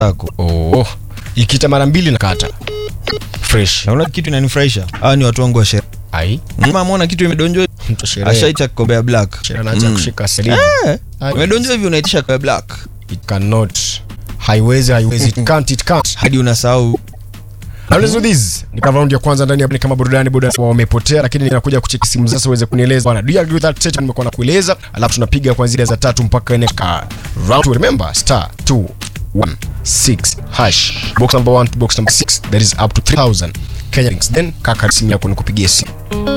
yako. Oh, ikita mara mbili na kata fresh. Naona kitu inanifurahisha. Hawa ni watu wangu wa sherehe. Ai, Mama ameona kitu imedonjwa. mtu sherehe. Ashaicha kikombe ya black. Sherehe anaacha Mm. kushika sirinji. Eh, Ai. Imedonjwa hivi unaitisha kikombe ya black. It cannot. Haiwezi, haiwezi. It can't, it can't. Hadi unasahau Now let's do this. Ni kama round ya kwanza ndani ya ni kama burudani burudani wamepotea lakini ninakuja kucheki simu sasa uweze kunieleza bwana. Do you agree with that statement nimekuwa nakueleza? Alafu tunapiga kuanzia za tatu mpaka nne ka round two. Remember star 216 hash. Box number 1 to box number 6 that is up to 3000 Kenya links. Then kaka simu yako nikupigie simu.